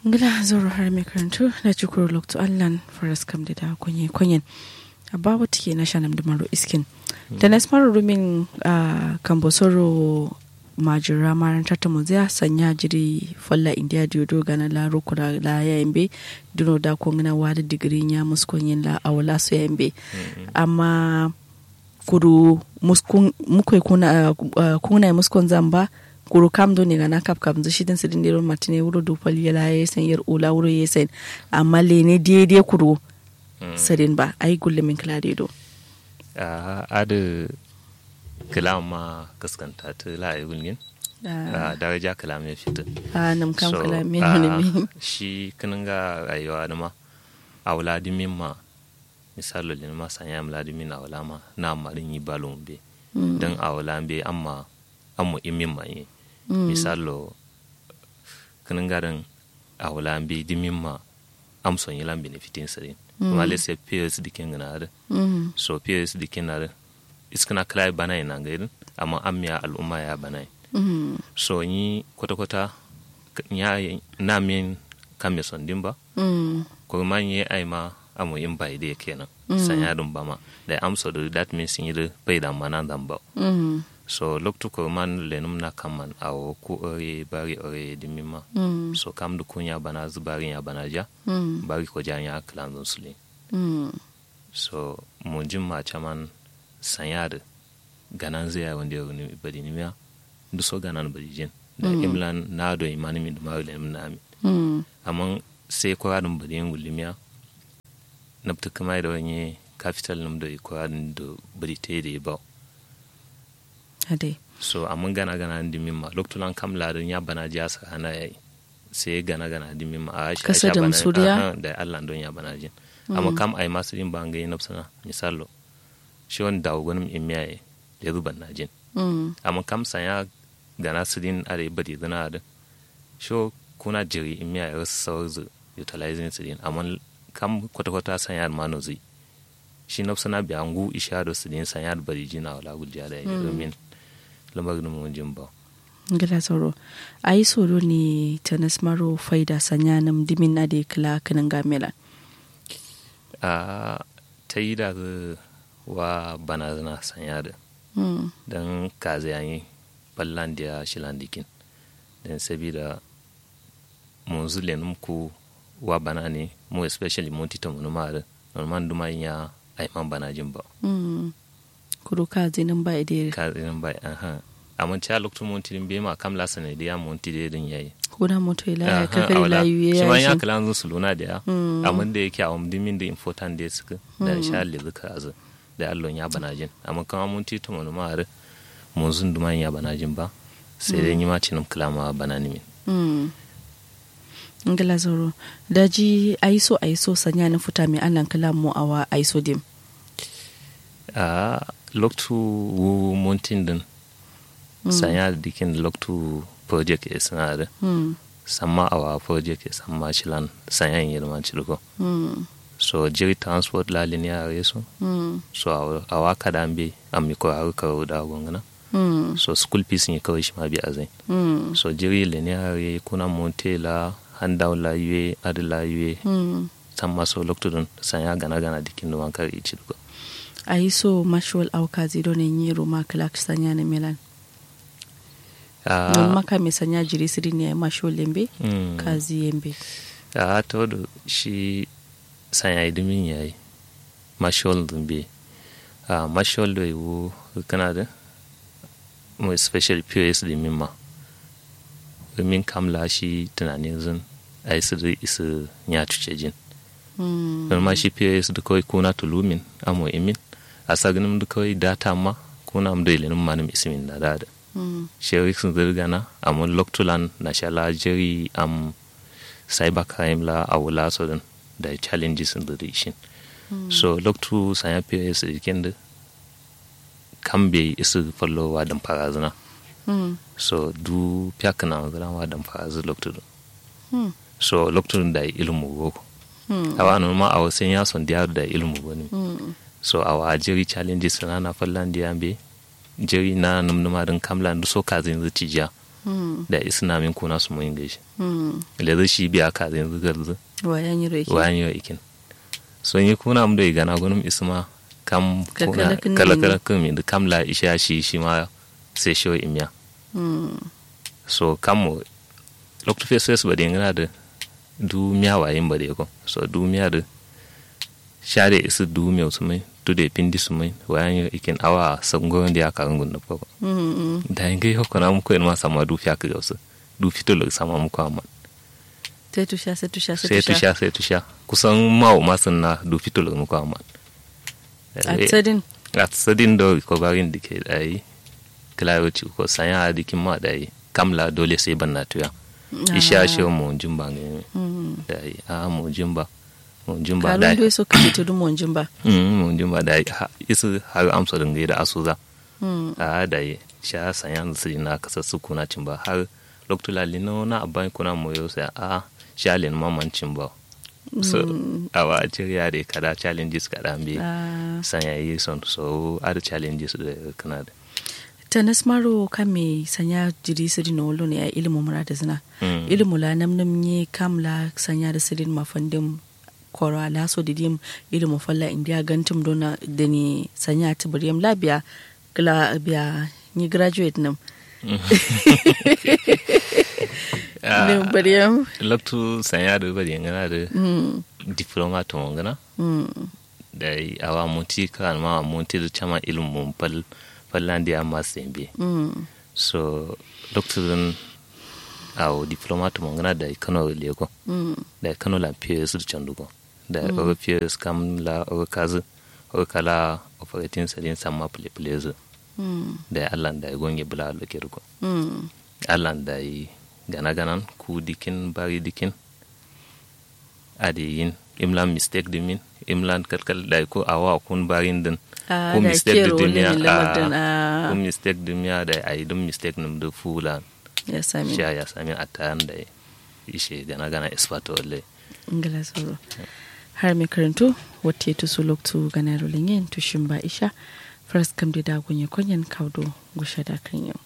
ngila zoro har mai karantu da cikuru lokto allan faras kam da da kunye kunyen abba wata ke na shanam da maro iskin da na smaro rumin kambosoro majira maranta ta muzia sanya jiri falla india diodo gana la rukura la yambe duno da kongina wada digiri nya muskon yin la awla su yambe amma kuru muskun mukai kuna kuna muskon zamba kuru kam do ne gana kap kam shi dan sidin dero matine wuro do fal yala yesen yer ula wuro yesen amma le ne daidai kuru sadin ba ai gulle min kala do a adu kalam ma kaskanta ta la'ayi gulgin daraja kalam ya fita a nam kam kalam min ne min shi kanin ga rayuwa da ma a wula dimin ma misalo lin ma sanya mla dimin a wula ma na marin yi balon be don a wula be amma amma imin ma yi misalo kanin garin a wula be dimin ma amson yi lan benefitin sarin kuma lese peers dikin gana da so peers dikin na da iskana kala bana ina gairin amma an miya al'umma ya bana so yi kwata-kwata ya na min kan me son din ba ko ma yi ai ma amu in bai da kenan san ya dun ba ma da amsa da that means yi da bai da mana dan ba so loktu ko man lenum na kaman awo ku ore bari ore dimima so kam du kunya bana zubari ya bana ja bari ko janya klan sule so mun jin ma chaman sanyar ganan zai wanda ya wani bari ni miya da so ganan bari jin da imlan na do imani mi da ma wale na mi amma sai kwaradin bari yin gulimiya na fita kama da wani capital num da kwaradin da bari ta da ba ade so amma gana gana di min ma loktulan kam ladin ya bana ji asa ana yayi sai gana gana di min ma a shi Kasa da Suriya? da Allah don ya bana jin amma kam ai masu yin ban ga yin nafsana misalo shi wani dawo gwanin in miyaye ya zuba na jin amma kam sanya gana su din are bari zana da shi kuna jiri in miyaye wasu sauran zu utilizing su din amma kam kwata-kwata sanya da mano zai shi nafsana bi an gu isha da su din sanya da bari jina wala gujiya da ya domin lamarin mun jin ba ngila sauro ayi soro ne tanas maro faida sanya nam dimin na de kala kanan gamela a ta yi da wa bana zana sanya da don kaza yayi ballan da shilan dikin don sabida mun zule ku wa bana ne mu especially mun tita mun ma da normal duma ya ai man bana jin ba kuro ka zinin ba ide ka zinin ba aha amma ta lokacin mun tidin be ma kam la sanai da ya mun tidin din yayi ko da moto ila ya kakari layu ya shi ma ya shi kala zun su luna da ya amma da yake a wani dimin da important da suka da sha le zuka azu da allon ya bana jin amma kama mun tito mun ma har mun zun duman ya bana jin ba sai dai ni ma cinin kalama bana ni min ngila sauro daji ayi so ayi so sanya na futa mai anan kala mu awa ayi so dim a loktu wu montin din sanya da dikin loktu project ya sana da samma awa project ya samma shilan sanya yin yirman cirko so jiri transport la linear yeso so awa- awa kada be ammi ko har ka da gongana so school fees ni kawai shi ma bi azai so jiri linear ye kuna monte la handown la yue ad la yue samma so loktu dun sanya gana gana dikin do wankar i cirko ayi so mashwal auka zido ne nyiro ma kala sanya na milan Ah, non maka mai sanya jiri siri ne mashwal lembe mm. kazi yembe a to da shi sanya idimin ya yi mashol zumbi a mashol da yiwu kana da mu special pos da mimma domin kamla shi tunanin zun a yi su da isu ya cuce jin don ma shi pos da kawai kuna tulumin amo imin a saginin da kawai data ma kuna am da ilinin manim isimin da da da sherik sun zirgana amun loktulan na shala jeri am cybercrime la a wula so din da challenges in the region so loktu sanya ps ikin da kan bai isu fallowa dan farazina so du piyak na zira wa dan farazi loktu din so loktu da ilmu boko awa anu ma a wasu ya son diyaru da ilmu bane so awa jeri challenges na na fallan diyan be jeri na numnuma din kamla ndu so kazin zuci jiya Mm. da isna min kuna su mun gaishe Mm. le shi biya ka zai zugar zu wayan yi reki wayan yo ikin so yi kuna mu da gana gunum isma kam Ka kuna kala kin kala ne. kala kun mi da kam la isha shi shi ma sai shi imya Mm. so kam mo lokto fe ses ba de ngana da du miya wayin ba de ko so du miya da share isu du miya su mai du de pindi su mai wayan yo ikin awa sango ndi aka ngun na ko Mm. da ngai ho kana mu ko ma sama du fiya ka gausu du fito lo sama mu ko amma sai tusha sai tusha sai tusha sai tusha kusan mawo masun na du fito lo mu ko amma a tsadin at sadin do ko barin dike dai klayo ci ko sanya dikin ma dai kamla dole sai ban na tuya isha shi mu jimba ne Mm. dai a mu jimba mu jimba kalon dai dai so kace to dum monjin ba mm mu jimba dai ha- isu har amsa dinga da asuza Mm. a dai sha sanya su na kasa su kuna cimba har loktula lino na aban kuna moyo sai a shalin maman cimba so awa jiriya da kada challenges kada be Ah. sanya yi son so other challenges da kana da tanas maro kame sanya jiri siri na wolo ne a ilimin mura da zina Mm. ilimu la nam nam nye kam la sanya da sirin mafandim koro ala so didim ilimu falla india gantum dona da ni sanya tibriyam la biya gla biya ni graduate nam ne bariyam loktu sanya da bari ngana da mm diploma to ngana mm da yi awa munti kan ma munti da chama ilmu pal pallandi amma sembe mm so loktu dan awo diploma to ngana da kano lego mm da kano la PS da chandugo da o PS kam la o kazu o kala operating sadin samma play plays mm da Allah da ya gonge bula lo kergo mm Allah da yi gana ganan ku dikin bari dikin adi yin imlan mistake dimin imlan kalkal da ko awa kun barin din Ah, ko da mistake kero da dimiya wani lamarin, a ah. ko mistake dimiya da ayi dum mistake num da fula ya sami sha ya sami atan da ishe gana gana expert walle ingila sauro har mai karanto wata ya tusu loktu ganar yin tushin ba isha first kam da dagun ya kunyan kaudo gushe da kan yau